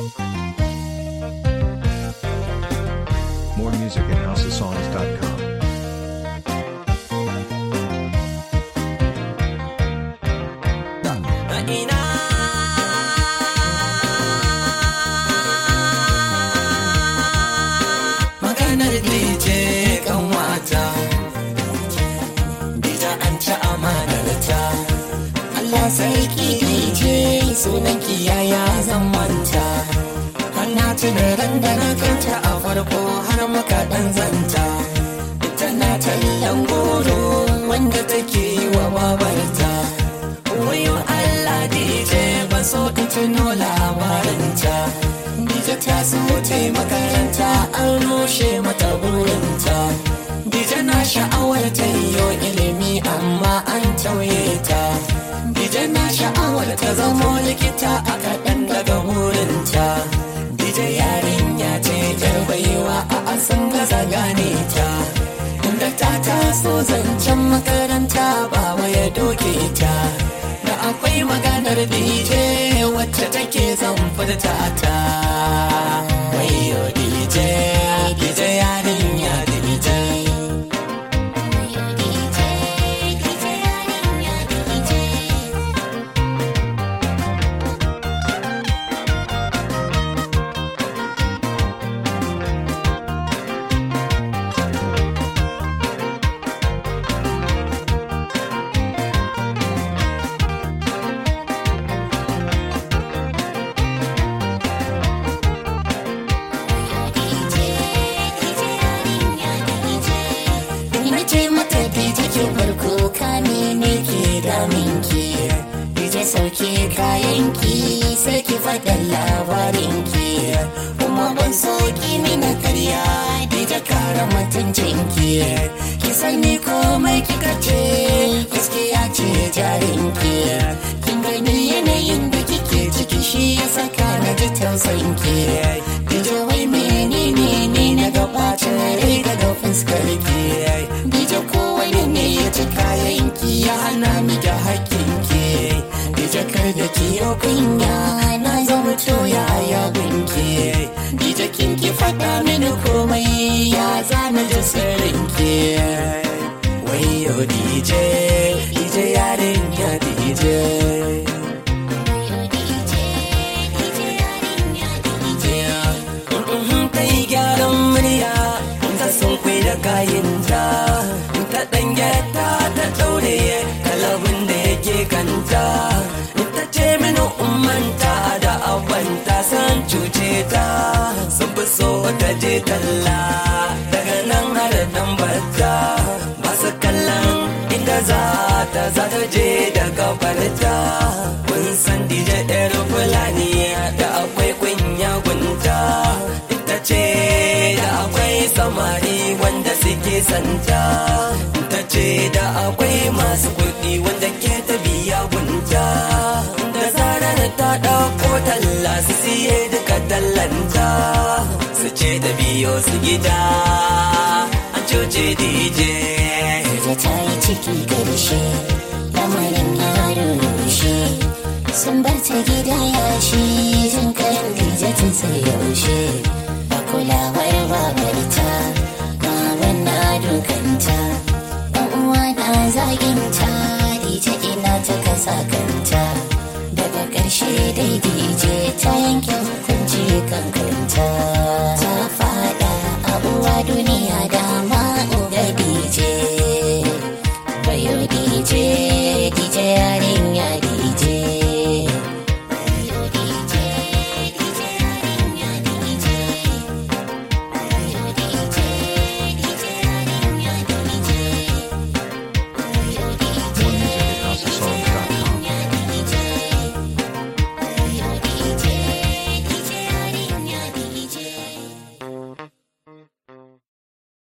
More music at houseofsongs.com. ina maganar DJ kan wata Dija an ci amanar ta Allah sarki DJ sunan kiyaya zan manta har na tuna ran da na kanta a farko har muka dan zanta tana tallan goro wanda take yi wa babarta wayo Allah DJ ba so in tuno labarinta DJ ta so ta yi makaranta an rushe mata burinta DJ na sha'awar ta yiwo ilimi amma an tauye ta DJ na sha'awar ta zamo likita a kaɗan daga burinta DJ yarinya ce yar baiwa a asan gaza gane ta Inda ta taso zancen makaranta baba ya doke ta Da akwai maganar DJ wacce take zan furta ta Wayo DJ, DJ yarinya DJ Ina ce mata dije ke farko kame ne ke daminki Dije sauke kayanki sai ki faɗa labarinki Kuma ban so ki mina karya dije kara mutuncinki Ki sani komai kika ce gaskiya ce jarinki Kin gani yanayin da kike ciki shi ya saka na ji tausayinki Dije wai menene ne na gabacin rai daga fuskar ki Dije kowai ne ya ci kayan ki ya hana mi da hakkin ki Dije kar da ki yau kunya na zama toya ya gunki Dije kin ki faɗa mini komai ya zana da sirrin ki Wayo DJ, DJ yarinya DJ ta yi gyaran murya ta sun kwai da kayanta ta ɗan gyata ta ɗaure kalabin da yake kanta ta ce mini ummanta da abanta san cuce ta sun fi so ta je talla daga nan har dan bata ba su kallon inda za ta za ta je da kafarta kun san dije ɗaya fulani da akwai kunya gunta ita ce da akwai samari wanda suke santa ta ce da akwai masu kuɗi wanda ke ta biya gunta da zarar ta ɗauko talla su siye duka tallanta su ce da biyo su gida an cuce DJ Dije ta yi ciki karshe lamarin ya rushe sun bar ta gida yashi jin kayan dije tun sai yaushe ba kulawar babarta baban na dukanta ɗan uwa na zaginta dije ina ta kasa kanta daga ƙarshe dai dije ta yanke hukunci kankanta ta fada a uwa duniya dama